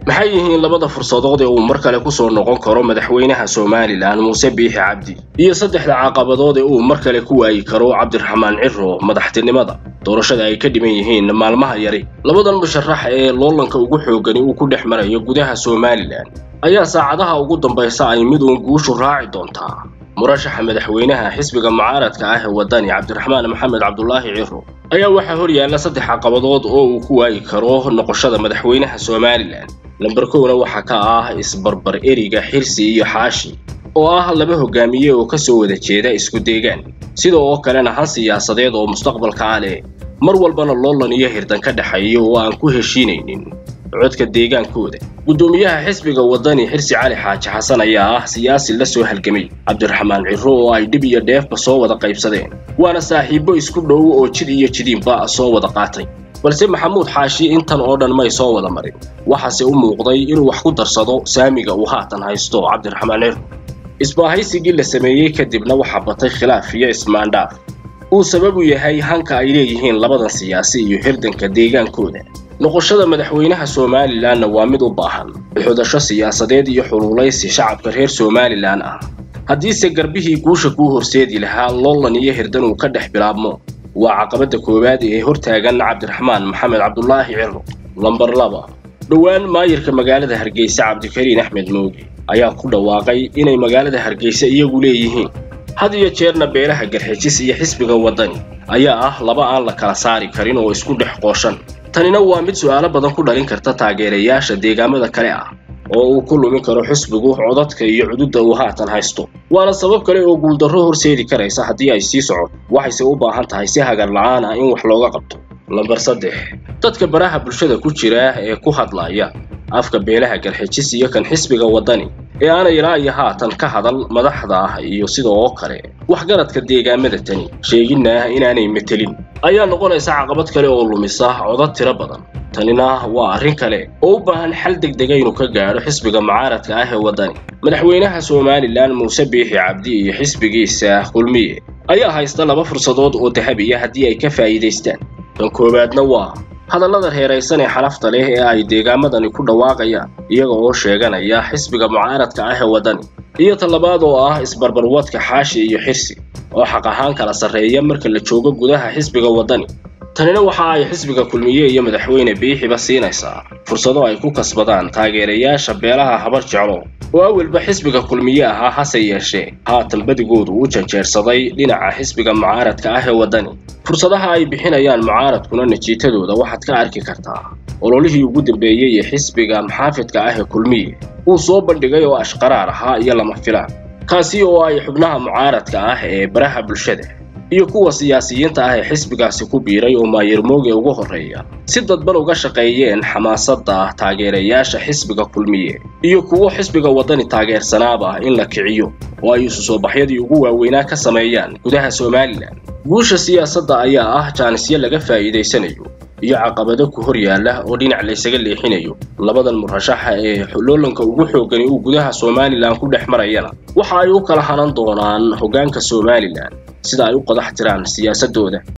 maxay yihiin labada fursadood ee uu mar kale ku soo noqon karo madaxweynaha somalilan muuse biixi cabdi iyo saddexda caqabadood ee uu mar kale ku waayi karo cabdiraxmaan ciro madaxtinimada doorashada ay ka dhiman yihiin maalmaha yari labadan musharax ee loolanka ugu xoogani uu ku dhex marayo gudaha somalilan ayaa saacadaha ugu dambaysa ay mid uun guushu raaci doontaa murashaxa madaxweynaha xisbiga mucaaradka ah ee waddani cabdiraxmaan maxamed cabdulaahi ciro ayaa waxaa hor yaalla saddex caqabadood oo uu ku waayi karo noqoshada madaxweynaha somalilan lamber kowna waxaa ka ah isbarbar eriga xirsi iyo xaashi oo ah laba hogaamiye oo kasoo wada jeeda isku deegaan sida oo kalena han siyaasadeed oo mustaqbalka ah leh mar walbana loolan iyo hirdan ka dhexeeya oo aan ku heshiinaynin codka deegaankooda guddoomiyaha xisbiga waddani xirsi cali xaaji xasan ayaa ah siyaasi la soo halgamay cabdiraxmaan ciro oo ay dhib iyo dheefba soo wada qaybsadeen waana saaxiibbo isku dhow oo jid iyo jidiinba soo wada qaatay balse maxamuud xaashi intan oo dhan may soo wada marin waxaase u muuqday inuu wax ku darsado saamiga uu haatan haysto cabdiraxmaan ciro isbaahaysigii la sameeyey kadibna waxaa batay khilaaf iyo ismaandhaaf uu sababu yahay hanka ay leeyihiin labadan siyaasi iyo hirdanka deegaankooda noqoshada madaxweynaha somalilanna waa mid u baahan xudasho siyaasadeed iyo xuluulaysi shacabka reer somalilan ah haddiise garbihii guusha kuu horseedi lahaa loolan iyo hirdan uu ka dhex bilaabmo waa caqabadda koowaad ee hortaagan cabdiraxmaan maxamed cabdulaahi ciro lambar laba dhowaan maayirka magaalada hargeysa cabdikariin axmed mooge ayaa ku dhawaaqay inay magaalada hargeysa iyagu leeyihiin had iyo jeerna beelaha garxijis iyo xisbiga waddani ayaa ah laba aan la kala saari karin oo isku dhex qooshan tanina waa mid su'aalo badan ku dhalin karta taageerayaasha deegaamada kale ah oo uu ku lumin karo xisbigu codadka iyo cududda uu haatan haysto waana sabab kale oo guuldarro horseedi karaysa haddii ay sii socoto waxayse u baahan tahay si hagar la'aan ah in wax looga qabto lambar saddex dadka baraha bulshada ku jira ee ku hadlaya afka beelaha garxijis iyo kan xisbiga waddani ee aanay ilaa iyo haatan ka hadal madaxda ah iyo sida oo kale waxgaradka deegaamada tani sheeginna inaanay metelin ayaa noqonaysa caqabad kale oo lumisa codad tiro badan tanina waa arrin kale oo u baahan xal degdega inuu ka gaadho xisbiga mucaaradka ah ee waddani madaxweynaha somalilan muuse biixi cabdi iyo xisbigiisa kulmiye ayaa haysta laba fursadood oo dahabiya haddii ay ka faa'iidaystaan kan koowaadna waa hadallada reeraysan ee xalafta leh ee ay deegaamadani ku dhawaaqayaan iyaga oo sheeganaya xisbiga mucaaradka ah ee waddani iyo talabaad oo ah isbarbarwadka xaashi iyo xirsi oo xaq ahaan kala sarreeya marka la joogo gudaha xisbiga waddani tanina waxa ay xisbiga kulmiye iyo madaxweyne biixiba siinaysaa fursado ay ku kasbadaan taageerayaasha beelaha habar jeclo oo awalba xisbiga kulmiye ahaa hase yeeshee haatan badigoodu u janjeersaday dhinaca xisbiga mucaaradka ah ee waddani fursadaha ay bixinayaan mucaaradkuna natiijadooda waxaad ka arki kartaa ololihii ugu dambeeyey ee xisbiga maxaafidka ah ee kulmiye uu soo bandhigay oo ashqaraar ahaa iyo lama filaan kaasi oo ay xubnaha mucaaradka ah ee baraha bulshada iyo kuwa siyaasiyiinta ah ee xisbigaasi ku biiray oo maayir mooge ugu horreeya si dadban uga shaqeeyeen xamaasadda taageerayaasha xisbiga kulmiye iyo kuwo xisbiga waddani taageersanaaba in la kiciyo oo ay isu soo baxyadii ugu waaweynaa ka sameeyaan gudaha somalilan guusha siyaasadda ayaa ah jaanisyo laga faa'iidaysanayo iyo caqabado ku hor yaalla oo dhinac laysaga leexinayo labadan murashaxa ee loolanka ugu xoogani uu gudaha somalilan ku dhex marayana waxa ay u kala hanan doonaan hoggaanka somalilan sida ay u qodax tiraan siyaasaddooda